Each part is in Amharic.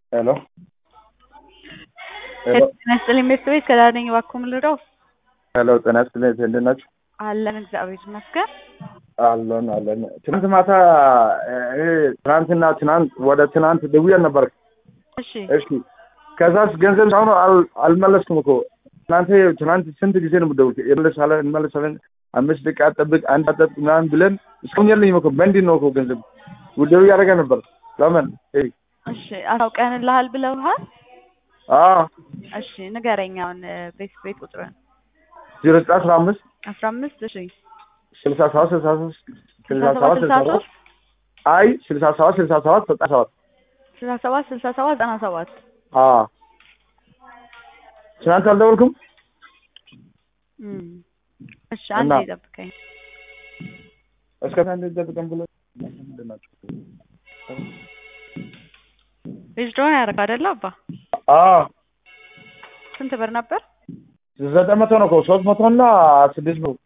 ሄሎ ሄሎ ጤና ይስጥልኝ ቤተሰቦች ከዳር ነኝ እባክዎ ምን ልርዳው? ሄሎ ጤና ይስጥልኝ እንዴት ናችሁ? አለን እግዚአብሔር ይመስገን። አለን አለን። ትናንት ማታ እኔ ትናንትና ትናንት ወደ ትናንት ደውዬ ነበር። እሺ እሺ ከዛስ ገንዘብ አሁን አል- አልመለስኩም እኮ እናንተ ትናንት ስንት ጊዜ ነው የምትደውሉት? እንመለሳለን እንመለሳለን አምስት ደቂቃ ጠብቅ አንድ ጠብቅ ምናምን ብለን እስካሁን የለኝም እኮ በእንዲህ ነው እኮ ገንዘብ ውደው እያደረገ ነበር። ለምን? እይ እሺ አሳውቀንልሃል ብለውሃል? አዎ እሺ ንገረኝ አሁን ቤት ቤት ቁጥርን ዜሮ ዘጠኝ አስራ አምስት አስራ አምስት እሺ ስልሳ ሰባት ስልሳ ሶስት ስልሳ ስልሳ ሰባት ሰባት ስልሳ ሰባት አይ ስልሳ ሰባት ስልሳ ሰባት ዘጠና ሰባት ስልሳ ሰባት ስልሳ ሰባት ዘጠና ሰባት አዎ ትናንት አልደወልኩም? እም። እሺ አንዴ እና- ጠብቀኝ። እስከ ትናንት ጠብቀን ብሎ ምንድን ናቸው? ዊዝድሮውን ያደረግ አይደለ አባ? አዎ ስንት ብር ነበር? ዘጠኝ መቶ ነው እኮ ሶስት መቶ እና ስድስት መቶ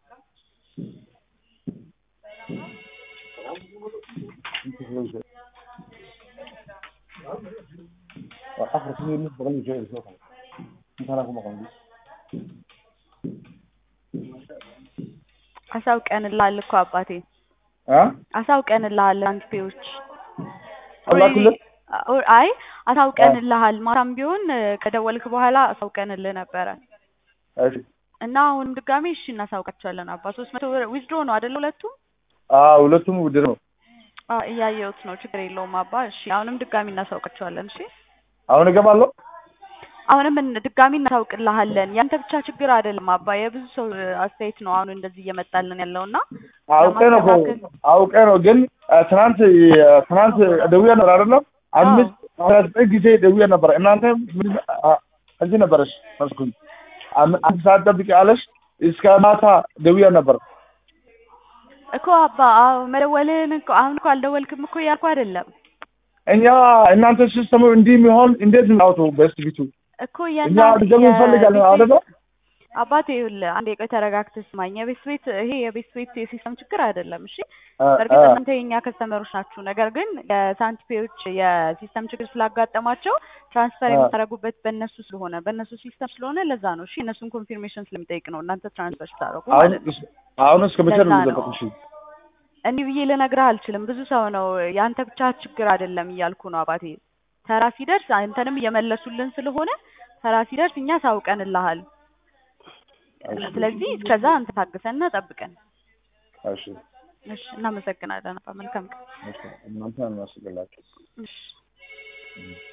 አሳውቀንልሃል እኮ አባቴ አ አሳውቀንልሃል አንቲፔዎች አላኩልህ አይ አሳውቀንልሃል ማታም ቢሆን እ፣ ከደወልክ በኋላ አሳውቀንልህ ነበረ እሺ እና አሁንም ድጋሜ እሺ እናሳውቃቸዋለን አባ ሶስት መቶ ብር ዊዝድሮ ነው አይደል ሁለቱም አዎ ሁለቱም ውድር ነው አ እያየሁት ነው ችግር የለውም አባ እሺ አሁንም ድጋሚ እናሳውቃቸዋለን እሺ አሁን እገባለሁ አሁንም እን- ድጋሚ እናሳውቅልሃለን ያንተ ብቻ ችግር አይደለም አባ የብዙ ሰው እ፣ አስተያየት ነው አሁን እንደዚህ እየመጣልን ያለው እና አውቄ ነው እኮ አውቄ ነው ግን አ፣ ትናንት አ፣ ትናንት ደውዬ ነበር አይደለም አምስት አስራ ዘጠኝ ጊዜ ደውዬ ነበር እናንተ ምን አ፣ እዚህ ነበረሽ መስኩኝ አም- አንድ ሰዓት ጠብቂ አለሽ እስከ ማታ ደውዬ ነበር እኮ አባ አዎ መደወልህን እኮ አሁን እኮ አልደወልክም እኮ እያልኩ አይደለም እኛ እናንተ ሲስተሙ እንዲህ የሚሆን እንዴት እናውጡ በስት ቢቱ እኮ እኛ እያንዳንዱ ገንዘብ እንፈልጋለን የቤት አይደለ ቤት- አባቴ ይኸውልህ አንዴ ቆይ ተረጋግተህ ስማኝ የቤት ቤት ይሄ የቤት ቤት የሲስተም ችግር አይደለም እሺ አ፣ በእርግጥ አ፣ እናንተ የኛ ከስተመሮች ናችሁ ነገር ግን የሳንቲፔዎች የሲስተም ችግር ስላጋጠማቸው ትራንስፈር አ። የምታደርጉበት በእነሱ ስለሆነ በእነሱ ሲስተም ስለሆነ ለዛ ነው እሺ እነሱን ኮንፊርሜሽን ስለሚጠይቅ ነው እናንተ ትራንስፈር ስታደርጉ አሁን ማለት ነው እስ- አሁን እስከ መቼ ነው ለዛ ነው። የሚጠብቁሽ እንዲህ ብዬ ልነግርህ አልችልም ብዙ ሰው ነው የአንተ ብቻ ችግር አይደለም እያልኩ ነው አባቴ ተራ ሲደርስ አንተንም እየመለሱልን ስለሆነ ተራ ሲደርስ እኛ ሳውቀንልሃል ስለዚህ እስከዛ አንተ ታግሰና ጠብቀን እሺ እሺ እናመሰግናለን አባ መልካም ቀን እሺ እናንተ እናስገላችሁ እሺ